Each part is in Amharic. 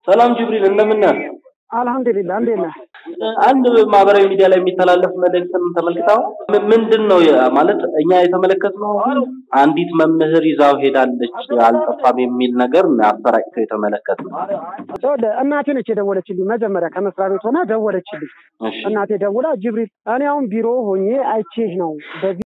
ሰላም ጅብሪል እንደምን ነህ? አልሐምዱሊላህ እንዴት ነህ? አንድ ማህበራዊ ሚዲያ ላይ የሚተላለፍ መልእክትን ተመልክተው ምንድን ነው ማለት እኛ የተመለከትነው አንዲት መምህር ይዛው ሄዳለች አልጠፋም የሚል ነገር አሰራጭተው የተመለከትነው። ይኸውልህ እናቴ ነች የደወለችልኝ። መጀመሪያ ከመስሪያ ቤት ሆና ደወለችልኝ። እሺ እናቴ ደውላ ጅብሪል፣ እኔ አሁን ቢሮ ሆኜ አይቼህ ነው በዚህ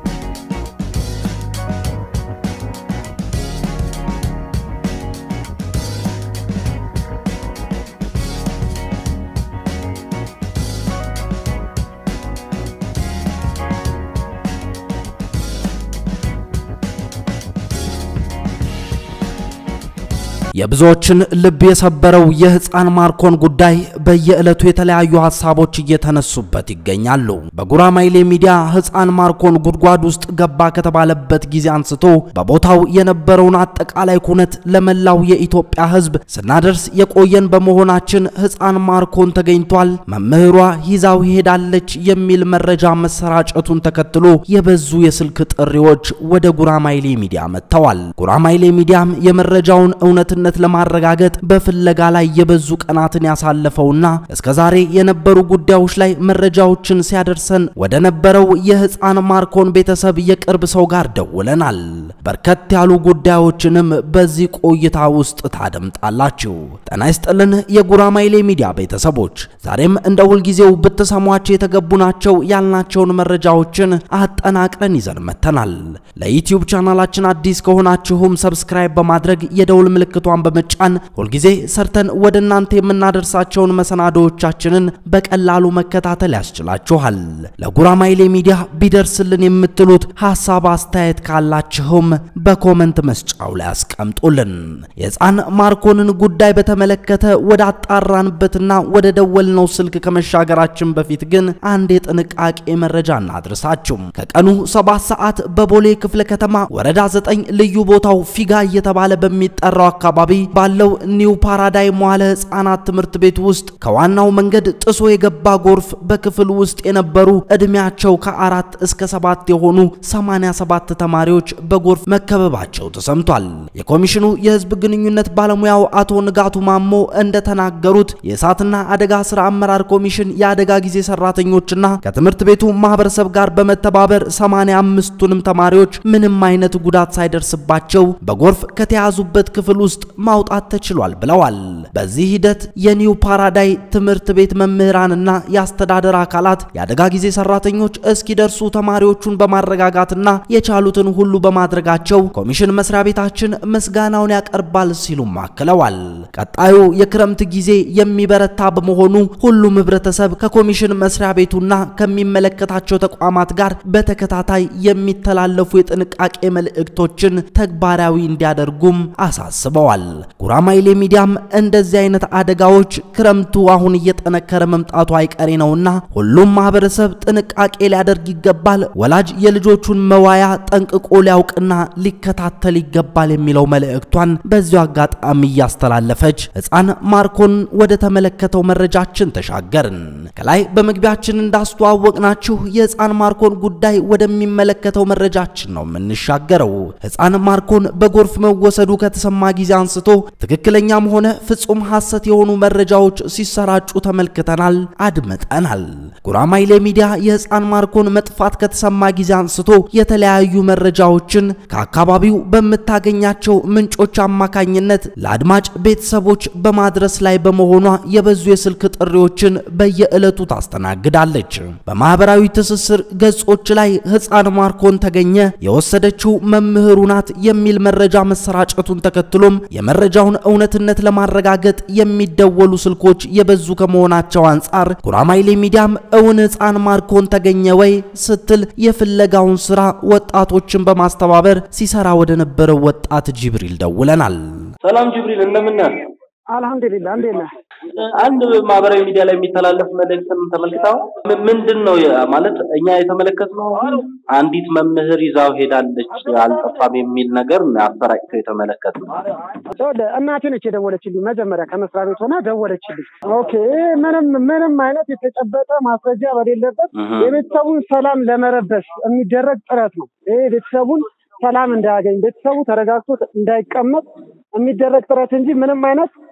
የብዙዎችን ልብ የሰበረው የህፃን ማርኮን ጉዳይ በየዕለቱ የተለያዩ ሀሳቦች እየተነሱበት ይገኛሉ። በጉራማይሌ ሚዲያ ህፃን ማርኮን ጉድጓድ ውስጥ ገባ ከተባለበት ጊዜ አንስቶ በቦታው የነበረውን አጠቃላይ ኩነት ለመላው የኢትዮጵያ ህዝብ ስናደርስ የቆየን በመሆናችን ህፃን ማርኮን ተገኝቷል፣ መምህሯ ይዛው ሄዳለች የሚል መረጃ መሰራጨቱን ተከትሎ የበዙ የስልክ ጥሪዎች ወደ ጉራማይሌ ሚዲያ መጥተዋል። ጉራማይሌ ሚዲያም የመረጃውን እውነትነት ለማረጋገጥ በፍለጋ ላይ የበዙ ቀናትን ያሳለፈውና እስከዛሬ የነበሩ ጉዳዮች ላይ መረጃዎችን ሲያደርሰን ወደ ነበረው የህፃን ማርኮን ቤተሰብ የቅርብ ሰው ጋር ደውለናል። በርከት ያሉ ጉዳዮችንም በዚህ ቆይታ ውስጥ ታደምጣላችሁ። ጤና ይስጥልን የጉራማይሌ ሚዲያ ቤተሰቦች፣ ዛሬም እንደ ሁልጊዜው ብትሰሟቸው የተገቡ ናቸው ያልናቸውን መረጃዎችን አጠናቅረን ይዘን መተናል። ለዩቲዩብ ቻናላችን አዲስ ከሆናችሁም ሰብስክራይብ በማድረግ የደውል ምልክቷን በመጫን ሁልጊዜ ሰርተን ወደ እናንተ የምናደርሳቸውን መሰናዶዎቻችንን በቀላሉ መከታተል ያስችላችኋል። ለጉራማይሌ ሚዲያ ቢደርስልን የምትሉት ሐሳብ አስተያየት ካላችሁም በኮመንት መስጫው ላይ አስቀምጡልን። የህፃን ማርኮንን ጉዳይ በተመለከተ ወደ አጣራንበትና ወደ ደወልነው ስልክ ከመሻገራችን በፊት ግን አንድ የጥንቃቄ መረጃ እናድርሳችሁ። ከቀኑ ሰባት ሰዓት በቦሌ ክፍለ ከተማ ወረዳ ዘጠኝ ልዩ ቦታው ፊጋ እየተባለ በሚጠራው አካባቢ ባለው ኒው ፓራዳይ መዋለ ህፃናት ትምህርት ቤት ውስጥ ከዋናው መንገድ ጥሶ የገባ ጎርፍ በክፍል ውስጥ የነበሩ እድሜያቸው ከአራት እስከ ሰባት የሆኑ 87 ተማሪዎች በጎርፍ መከበባቸው ተሰምቷል። የኮሚሽኑ የህዝብ ግንኙነት ባለሙያው አቶ ንጋቱ ማሞ እንደተናገሩት የእሳትና አደጋ ስራ አመራር ኮሚሽን የአደጋ ጊዜ ሰራተኞችና ከትምህርት ቤቱ ማህበረሰብ ጋር በመተባበር 85ቱንም ተማሪዎች ምንም አይነት ጉዳት ሳይደርስባቸው በጎርፍ ከተያዙበት ክፍል ውስጥ ማውጣት ተችሏል ብለዋል። በዚህ ሂደት የኒው ፓራዳይ ትምህርት ቤት መምህራንና የአስተዳደር አካላት የአደጋ ጊዜ ሰራተኞች እስኪደርሱ ተማሪዎቹን በማረጋጋትና የቻሉትን ሁሉ በማድረጋቸው ኮሚሽን መስሪያ ቤታችን ምስጋናውን ያቀርባል ሲሉም አክለዋል። ቀጣዩ የክረምት ጊዜ የሚበረታ በመሆኑ ሁሉም ህብረተሰብ ከኮሚሽን መስሪያ ቤቱና ከሚመለከታቸው ተቋማት ጋር በተከታታይ የሚተላለፉ የጥንቃቄ መልእክቶችን ተግባራዊ እንዲያደርጉም አሳስበዋል። ጉራማይሌ ሚዲያም እንደዚህ አይነት አደጋዎች ክረምቱ አሁን እየጠነከረ መምጣቱ አይቀሬ ነውና ሁሉም ማህበረሰብ ጥንቃቄ ሊያደርግ ይገባል፣ ወላጅ የልጆቹን መዋያ ጠንቅቆ ሊያውቅና ሊከታተል ይገባል የሚለው መልእክቷን በዚሁ አጋጣሚ እያስተላለፈች ህፃን ማርኮን ወደ ተመለከተው መረጃችን ተሻገርን። ከላይ በመግቢያችን እንዳስተዋወቅናችሁ የህፃን ማርኮን ጉዳይ ወደሚመለከተው መረጃችን ነው የምንሻገረው። ህፃን ማርኮን በጎርፍ መወሰዱ ከተሰማ ጊዜ አንስቶ ትክክለኛም ሆነ ፍጹም ሐሰት የሆኑ መረጃዎች ሲሰራጩ ተመልክተናል፣ አድምጠናል። ጉራማይሌ ሚዲያ የህፃን ማርኮን መጥፋት ከተሰማ ጊዜ አንስቶ የተለያዩ መረጃዎችን ከአካባቢው በምታገኛቸው ምንጮች አማካኝነት ለአድማጭ ቤተሰቦች በማድረስ ላይ በመሆኗ የበዙ የስልክ ጥሪዎችን በየዕለቱ ታስተናግዳለች። በማህበራዊ ትስስር ገጾች ላይ ህፃን ማርኮን ተገኘ፣ የወሰደችው መምህሩ ናት የሚል መረጃ መሰራጨቱን ተከትሎም የመረጃውን እውነትነት ለማረጋገጥ የሚደወሉ ስልኮች የበዙ ከመሆናቸው አንጻር ጉራማይሌ ሚዲያም እውን ህፃን ማርኮን ተገኘ ወይ ስትል የፍለጋውን ስራ ወጣቶችን በማስተባበር ሲሰራ ወደ ነበረው ወጣት ጅብሪል ደውለናል። ሰላም ጅብሪል እንደምን ነህ? አልሐምዱሊላህ እንዴት ነህ? አንድ ማህበራዊ ሚዲያ ላይ የሚተላለፍ መልእክትን ተመልክተው ምንድን ነው ማለት እኛ የተመለከትነው አንዲት መምህር ይዛው ሄዳለች አልጠፋም የሚል ነገር አሰራጭተው የተመለከትነው። ይኸውልህ እናቴ ነች የደወለችልኝ። መጀመሪያ ከመስሪያ ቤት ሆና ደወለችልኝ። ኦኬ ምንም ምንም አይነት የተጨበጠ ማስረጃ በሌለበት የቤተሰቡን ሰላም ለመረበሽ የሚደረግ ጥረት ነው። ይሄ ቤተሰቡን ሰላም እንዳያገኝ ቤተሰቡ ተረጋግቶ እንዳይቀመጥ የሚደረግ ጥረት እንጂ ምንም አይነት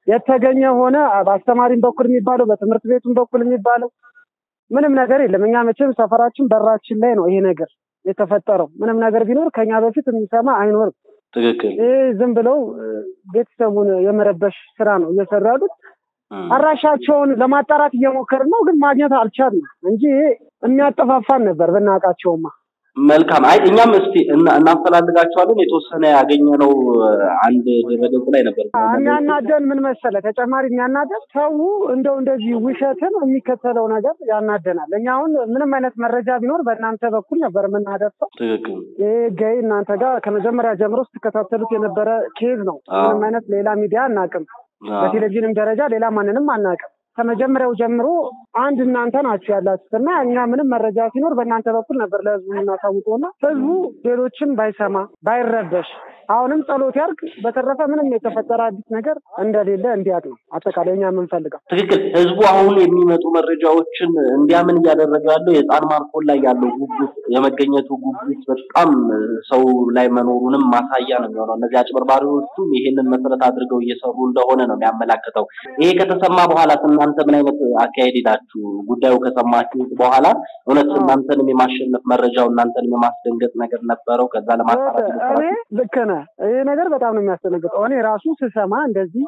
የተገኘ ሆነ በአስተማሪም በኩል የሚባለው በትምህርት ቤቱም በኩል የሚባለው ምንም ነገር የለም። እኛ መቼም ሰፈራችን በራችን ላይ ነው ይሄ ነገር የተፈጠረው። ምንም ነገር ቢኖር ከኛ በፊት የሚሰማ አይኖርም። ትክክል። ይህ ዝም ብለው ቤተሰቡን የመረበሽ ስራ ነው እየሰሩ ያሉት። አድራሻቸውን ለማጣራት እየሞከርን ነው፣ ግን ማግኘት አልቻልንም እንጂ ይሄ የሚያጠፋፋን ነበር ብናውቃቸውማ። መልካም። አይ እኛም እስቲ እናፈላልጋቸዋለን። የተወሰነ ያገኘነው አንድ ድረገጽ ላይ ነበር። የሚያናደን ምን መሰለ፣ ተጨማሪ የሚያናደን ሰው እንደው እንደዚህ ውሸትን የሚከተለው ነገር ያናደናል። እኛ አሁን ምንም አይነት መረጃ ቢኖር በእናንተ በኩል ነበር የምናደርሰው። ትክክል። ይህ ገይ እናንተ ጋር ከመጀመሪያ ጀምሮ ስትከታተሉት የነበረ ኬዝ ነው። ምንም አይነት ሌላ ሚዲያ አናውቅም። በቴሌቪዥንም ደረጃ ሌላ ማንንም አናውቅም። ከመጀመሪያው ጀምሮ አንድ እናንተ ናችሁ ያላችሁት እና እኛ ምንም መረጃ ሲኖር በእናንተ በኩል ነበር ለህዝቡ የምናሳውቀውና ህዝቡ ሌሎችን ባይሰማ ባይረበሽ አሁንም ጸሎት ያርግ። በተረፈ ምንም የተፈጠረ አዲስ ነገር እንደሌለ እንዲያውቅ ነው አጠቃላይ እኛ የምንፈልገው። ትክክል። ህዝቡ አሁን የሚመጡ መረጃዎችን እንዲያምን እያደረገ ያለው የህፃን ማርኮን ላይ ያለው ጉጉት የመገኘቱ ጉጉት በጣም ሰው ላይ መኖሩንም ማሳያ ነው የሚሆነው። እነዚህ አጭበርባሪዎቹም ይሄንን መሰረት አድርገው እየሰሩ እንደሆነ ነው የሚያመላክተው። ይሄ ከተሰማ በኋላ እናንተ ምን አይነት አካሄድ ሄዳችሁ ጉዳዩ ከሰማችሁት በኋላ እውነት እናንተንም የማሸነፍ መረጃው እናንተንም የማስደንገጥ ነገር ነበረው? ከዛ ለማጣራት እኔ ልክ ነህ። ይሄ ነገር በጣም ነው የሚያስደነግጠው። እኔ ራሱ ስሰማ እንደዚህ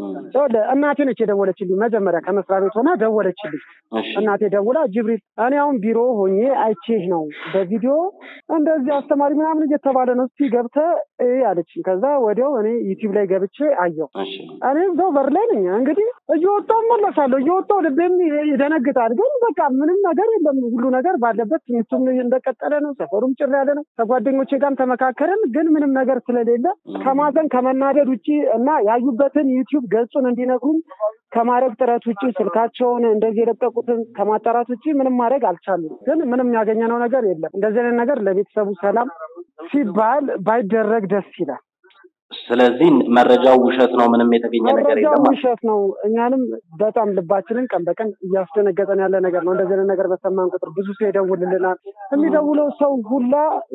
እናቴ ነች የደወለችልኝ። መጀመሪያ ከመስሪያ ቤት ሆና ደወለችልኝ። እናቴ ደውላ ጅብሪል፣ እኔ አሁን ቢሮ ሆኜ አይቼህ ነው በቪዲዮ እንደዚህ አስተማሪ ምናምን እየተባለ ነው፣ እስኪ ገብተህ እይ አለችኝ። ከዛ ወዲያው እኔ ዩቲዩብ ላይ ገብቼ አየሁ። እኔ እዛው በር ላይ ነኝ እንግዲህ እየወጣሁ እመለሳለሁ። እየወጣሁ ልቤም ይደነግጣል። ግን በቃ ምንም ነገር የለም። ሁሉ ነገር ባለበት ትምህርቱም እንደቀጠለ ነው። ሰፈሩም ጭር ያለ ነው። ከጓደኞቼ ጋርም ተመካከርን። ግን ምንም ነገር ስለሌለ ከማዘን ከመናደድ ውጭ እና ያዩበትን ዩቲዩብ ገጹን እንዲነግሩኝ ከማድረግ ጥረት ውጭ ስልካቸውን እንደዚህ የለቀቁትን ከማጣራት ውጭ ምንም ማድረግ አልቻሉም። ግን ምንም ያገኘነው ነገር የለም። እንደዚህ አይነት ነገር ለቤተሰቡ ሰላም ሲባል ባይደረግ ደስ ይላል። ስለዚህ መረጃው ውሸት ነው። ምንም የተገኘ ነገር መረጃው የለም። ውሸት ነው። እኛንም በጣም ልባችንን ቀን በቀን እያስደነገጠን ያለ ነገር ነው። እንደዚህ አይነት ነገር በሰማን ቁጥር ብዙ ሰው ይደውልልናል። የሚደውለው ሰው ሁላ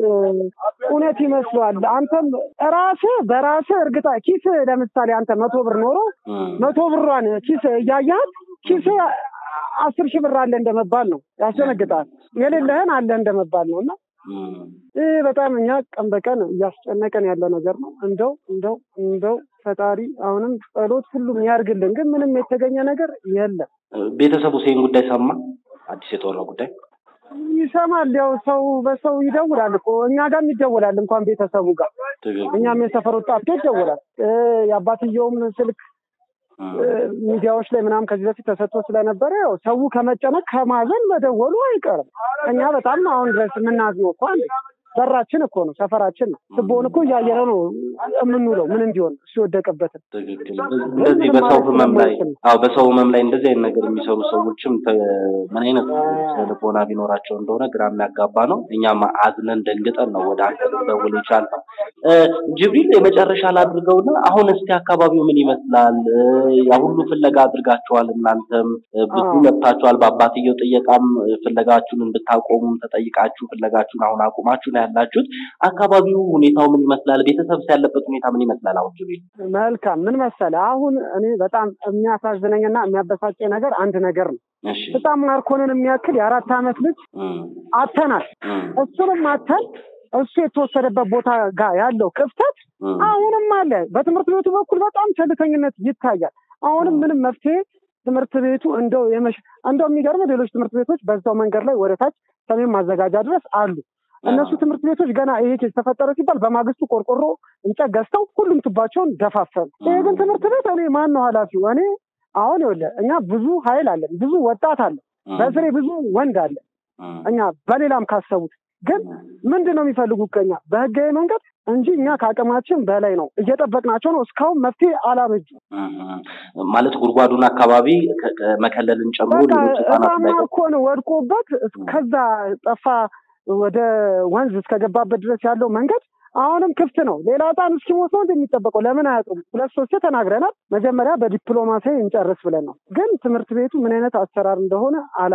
እውነት ይመስለዋል። አንተም ራስህ በራስህ እርግጣ ኪስ ለምሳሌ አንተ መቶ ብር ኖሮ መቶ ብሯን ኪስ እያያት ኪስ አስር ሺህ ብር አለ እንደመባል ነው። ያስደነግጣል። የሌለህን አለ እንደመባል ነው እና ይህ በጣም እኛ ቀን በቀን እያስጨነቀን ያለ ነገር ነው። እንደው እንደው እንደው ፈጣሪ አሁንም ጸሎት ሁሉም ያርግልን። ግን ምንም የተገኘ ነገር የለም። ቤተሰቡ ይህን ጉዳይ ሰማ? አዲስ የተወራው ጉዳይ ይሰማል። ያው ሰው በሰው ይደውላል እኮ እኛ ጋርም ይደውላል። እንኳን ቤተሰቡ ጋር እኛም የሰፈር ወጣት ይደውላል። የአባትየውም ስልክ ሚዲያዎች ላይ ምናምን ከዚህ በፊት ተሰጥቶ ስለነበረ ያው ሰው ከመጨነቅ ከማዘን መደወሉ አይቀርም። እኛ በጣም አሁን ድረስ የምናዝነው እኮ አንዴ በራችን እኮ ነው፣ ሰፈራችን ነው። ትቦን እኮ እያየነው ነው የምንውለው ምን እንዲሆን እሱ የወደቀበትን። እንደዚህ በሰው ህመም ላይ አዎ፣ በሰው ህመም ላይ እንደዚህ አይነት ነገር የሚሰሩ ሰዎችም ምን አይነት ልቦና ቢኖራቸው እንደሆነ ግራ የሚያጋባ ነው። እኛም አዝነን ደንግጠን ነው ወደ አንተ ልንደውል የቻልነው። ጅብሪል የመጨረሻ ላድርገውና አሁን እስኪ አካባቢው ምን ይመስላል? ያ ሁሉ ፍለጋ አድርጋችኋል፣ እናንተም ብዙ ለፍታችኋል። በአባትየው ጥየቃም ፍለጋችሁን እንድታቆሙም ተጠይቃችሁ ፍለጋችሁን አሁን አቁማችሁ ነው ያላችሁት። አካባቢው ሁኔታው ምን ይመስላል? ቤተሰብስ ያለበት ሁኔታ ምን ይመስላል? አሁን ጅብሪል መልካም ምን መሰለህ፣ አሁን እኔ በጣም የሚያሳዝነኝና የሚያበሳጨኝ ነገር አንድ ነገር ነው። በጣም ማርኮንን የሚያክል የአራት ዓመት ልጅ አተናል። እሱንም አተን እሱ የተወሰደበት ቦታ ጋር ያለው ክፍተት አሁንም አለ። በትምህርት ቤቱ በኩል በጣም ቸልተኝነት ይታያል። አሁንም ምንም መፍትሄ ትምህርት ቤቱ እንደው የመሽ እንደው የሚገርም ሌሎች ትምህርት ቤቶች በዛው መንገድ ላይ ወደ ታች ሰሜን ማዘጋጃ ድረስ አሉ። እነሱ ትምህርት ቤቶች ገና ይሄ ኬዝ ተፈጠረ ሲባል በማግስቱ ቆርቆሮ እንጨት ገዝተው ሁሉም ቱባቸውን ደፋፈኑ። ይሄ ግን ትምህርት ቤት እኔ ማን ነው ኃላፊው? እኔ አሁን ይኸውልህ እኛ ብዙ ኃይል አለን፣ ብዙ ወጣት አለ፣ በስሬ ብዙ ወንድ አለ። እኛ በሌላም ካሰቡት ግን ምንድን ነው የሚፈልጉት ከኛ በህጋዊ መንገድ እንጂ እኛ ከአቅማችን በላይ ነው። እየጠበቅናቸው ነው። እስካሁን መፍትሄ አላበጁ ማለት ጉድጓዱን አካባቢ መከለልን ጨምሮ ሌሎች ህጻናት እኮ ነው ወድቆበት ከዛ ጠፋ ወደ ወንዝ እስከገባበት ድረስ ያለው መንገድ አሁንም ክፍት ነው። ሌላ ህፃን እስኪሞት ነው እንደሚጠበቀው ለምን አያጡም? ሁለት ሶስት ተናግረናል። መጀመሪያ በዲፕሎማሲ እንጨርስ ብለን ነው። ግን ትምህርት ቤቱ ምን አይነት አሰራር እንደሆነ አላውቅም።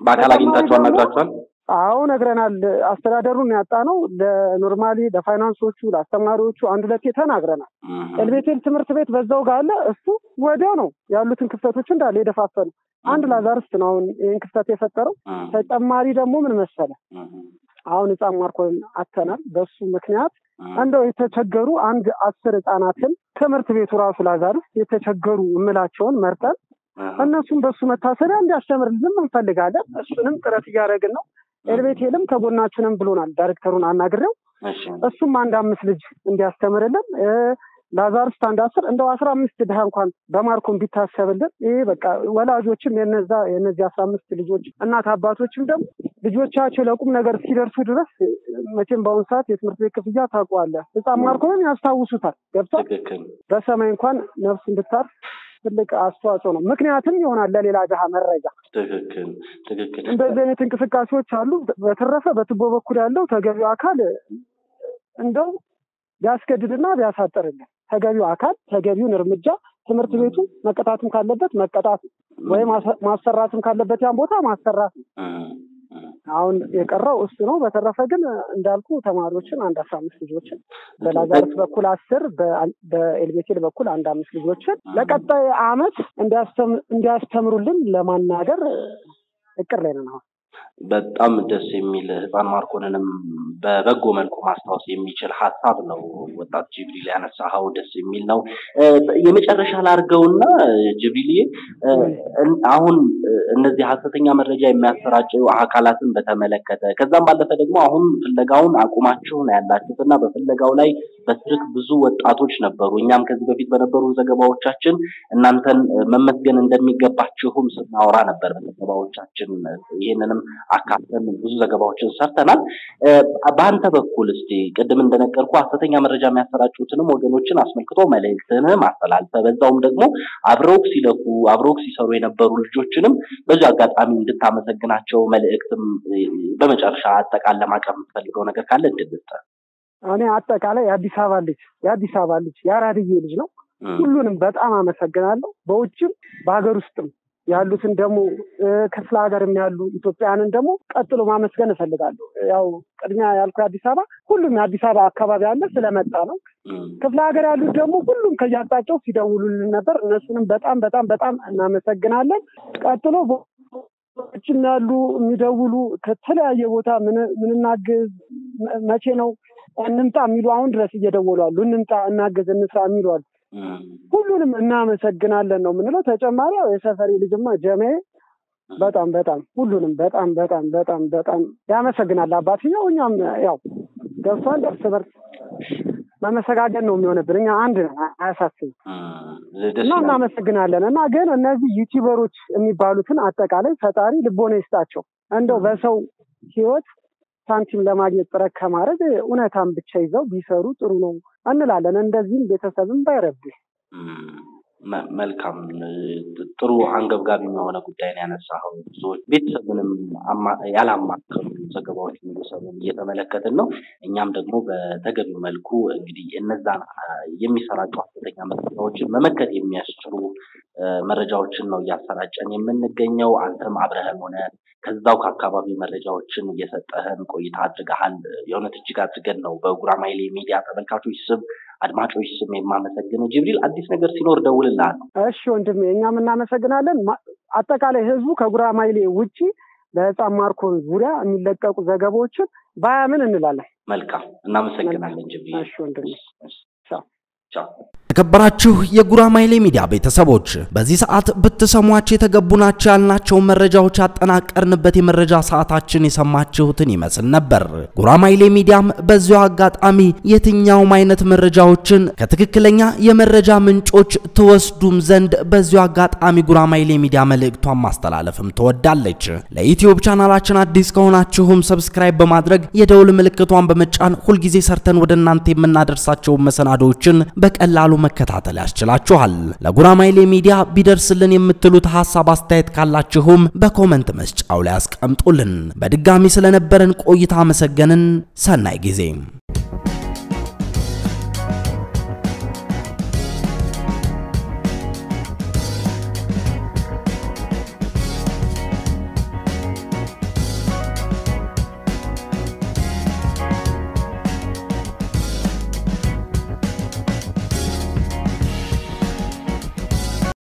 በአካል አግኝታችሁ አናግራችኋል? አዎ ነግረናል። አስተዳደሩን ያጣ ነው። ለኖርማሊ ለፋይናንሶቹ፣ ለአስተማሪዎቹ አንድ ሁለቴ ተናግረናል። ኤልቤቴል ትምህርት ቤት በዛው ጋር አለ። እሱ ወዲያው ነው ያሉትን ክፍተቶች እንዳለ የደፋፈኑ። አንድ ላዛርስት ነው አሁን ይህን ክፍተት የፈጠረው። ተጨማሪ ደግሞ ምን መሰለ አሁን ህፃን ማርኮን አተናል። በሱ ምክንያት እንደው የተቸገሩ አንድ አስር ህጻናትን ትምህርት ቤቱ ራሱ ላዛርስ የተቸገሩ እምላቸውን መርጠን እነሱም በሱ መታሰቢያ እንዲያስተምርልን እንፈልጋለን። እሱንም ጥረት እያደረግን ነው። ኤልቤቴልም ከጎናችንም ብሎናል። ዳይሬክተሩን አናግሬው እሱም አንድ አምስት ልጅ እንዲያስተምርልን ላዛርስት አንድ አስር እንደው አስራ አምስት ድሃ እንኳን በማርኮን ቢታሰብልን ይሄ በቃ ወላጆችም የነዛ የነዚህ አስራ አምስት ልጆች እናት አባቶችም ደግሞ ልጆቻቸው ለቁም ነገር ሲደርሱ ድረስ መቼም በአሁኑ ሰዓት የትምህርት ቤት ክፍያ ታውቀዋለህ። ህፃን ማርኮንን ያስታውሱታል። ገብቷል። በሰማይ እንኳን ነፍስ እንድታርፍ ትልቅ አስተዋጽኦ ነው። ምክንያትም ይሆናል ለሌላ ድሃ መረጃ። ትክክል ትክክል። እንደዚህ አይነት እንቅስቃሴዎች አሉ። በተረፈ በቱቦ በኩል ያለው ተገቢው አካል እንደው ቢያስገድድና ቢያሳጥርልን ተገቢው አካል ተገቢውን እርምጃ ትምህርት ቤቱ መቀጣትም ካለበት መቀጣት ወይም ማሰራትም ካለበት ያን ቦታ ማሰራት ነው። አሁን የቀረው እሱ ነው። በተረፈ ግን እንዳልኩ ተማሪዎችን አንድ አስራ አምስት ልጆችን በላዛርስ በኩል አስር በኤልቤቴል በኩል አንድ አምስት ልጆችን ለቀጣይ አመት እንዲያስተምሩልን ለማናገር እቅድ ላይ ነን አሁን። በጣም ደስ የሚል ህፃን ማርኮንንም በበጎ መልኩ ማስታወስ የሚችል ሀሳብ ነው ወጣት ጅብሪል ያነሳኸው፣ ደስ የሚል ነው። የመጨረሻ ላድርገውና ጅብሪልዬ፣ አሁን እነዚህ ሀሰተኛ መረጃ የሚያሰራጩ አካላትን በተመለከተ ከዛም ባለፈ ደግሞ አሁን ፍለጋውን አቁማችሁ ነው ያላችሁት እና በፍለጋው ላይ በስልክ ብዙ ወጣቶች ነበሩ። እኛም ከዚህ በፊት በነበሩ ዘገባዎቻችን እናንተን መመስገን እንደሚገባችሁም ስናወራ ነበር በዘገባዎቻችን ይህንንም አካተን ብዙ ዘገባዎችን ሰርተናል። በአንተ በኩል እስቲ ቅድም እንደነገርኩ ሀሰተኛ መረጃ የሚያሰራጩትንም ወገኖችን አስመልክቶ መልእክትህንም አስተላልፈ በዛውም ደግሞ አብረውክ ሲለፉ አብረውክ ሲሰሩ የነበሩ ልጆችንም በዚህ አጋጣሚ እንድታመሰግናቸው መልእክትም በመጨረሻ አጠቃል ለማቅረብ የምትፈልገው ነገር ካለ እንድንስጠ እኔ አጠቃላይ የአዲስ አበባ ልጅ የአዲስ አበባ ልጅ የአራድዬ ልጅ ነው። ሁሉንም በጣም አመሰግናለሁ። በውጭም በሀገር ውስጥም ያሉትን ደግሞ ክፍለ ሀገርም ያሉ ኢትዮጵያውያንን ደግሞ ቀጥሎ ማመስገን እፈልጋለሁ። ያው ቅድሚያ ያልኩ የአዲስ አበባ ሁሉም የአዲስ አበባ አካባቢ ያለ ስለመጣ ነው። ክፍለ ሀገር ያሉት ደግሞ ሁሉም ከያጣቸው ሲደውሉልን ነበር። እነሱንም በጣም በጣም በጣም እናመሰግናለን። ቀጥሎ ችም ያሉ የሚደውሉ ከተለያየ ቦታ ምንናግዝ መቼ ነው እንምጣ የሚሉ አሁን ድረስ እየደወሉ አሉ። እንምጣ፣ እናግዝ፣ እንስራ የሚሉ አሉ። ሁሉንም እናመሰግናለን ነው የምንለው። ተጨማሪ ያው የሰፈሪ ልጅማ ጀሜ በጣም በጣም ሁሉንም በጣም በጣም በጣም በጣም ያመሰግናል አባትየው። እኛም ያው ገብቷል። እርስ በርስ መመሰጋገን ነው የሚሆንብን። እኛ አንድ ነን፣ አያሳስብም እና እናመሰግናለን። እና ግን እነዚህ ዩቲዩበሮች የሚባሉትን አጠቃላይ ፈጣሪ ልቦና ይስጣቸው። እንደው በሰው ህይወት ሳንቲም ለማግኘት ጥረት ከማድረግ እውነታን ብቻ ይዘው ቢሰሩ ጥሩ ነው እንላለን። እንደዚህም ቤተሰብም ባይረብሽ መልካም ጥሩ አንገብጋቢ የሆነ ጉዳይ ነው ያነሳኸው። ብዙዎች ቤተሰብንም ያላማከሉ ዘገባዎች ቤተሰብን እየተመለከትን ነው። እኛም ደግሞ በተገቢው መልኩ እንግዲህ እነዛን የሚሰራጩ ሀሰተኛ መረጃዎችን መመከት የሚያስችሉ መረጃዎችን ነው እያሰራጨን የምንገኘው። አንተም አብረህን ሆነ ከዛው ከአካባቢ መረጃዎችን እየሰጠህን ቆይታ አድርገሃል። የእውነት እጅግ አድርገን ነው በጉራማይሌ ሚዲያ ተመልካቾች ስም አድማጮች ስም የማመሰግነው። ጅብሪል አዲስ ነገር ሲኖር ደውልልሃለሁ። እሺ ወንድሜ፣ እኛም እናመሰግናለን። አጠቃላይ ህዝቡ ከጉራማይሌ ውጪ በህፃን ማርኮን ዙሪያ የሚለቀቁ ዘገባዎችን ባያምን እንላለን። መልካም፣ እናመሰግናለን ጅብሪል። እሺ ወንድሜ፣ ቻው። የተከበራችሁ የጉራማይሌ ሚዲያ ቤተሰቦች በዚህ ሰዓት ብትሰሟቸው የተገቡ ናቸው ያልናቸውን መረጃዎች ያጠናቀርንበት የመረጃ ሰዓታችን የሰማችሁትን ይመስል ነበር። ጉራማይሌ ሚዲያም በዚሁ አጋጣሚ የትኛውም አይነት መረጃዎችን ከትክክለኛ የመረጃ ምንጮች ትወስዱም ዘንድ በዚሁ አጋጣሚ ጉራማይሌ ሚዲያ መልእክቷን ማስተላለፍም ትወዳለች። ለዩትዩብ ቻናላችን አዲስ ከሆናችሁም ሰብስክራይብ በማድረግ የደውል ምልክቷን በመጫን ሁልጊዜ ሰርተን ወደ እናንተ የምናደርሳቸውን መሰናዶችን በቀላሉ መከታተል ያስችላችኋል። ለጉራማይሌ ሚዲያ ቢደርስልን የምትሉት ሐሳብ አስተያየት ካላችሁም በኮመንት መስጫው ላይ አስቀምጡልን። በድጋሚ ስለነበረን ቆይታ አመሰገንን። ሰናይ ጊዜ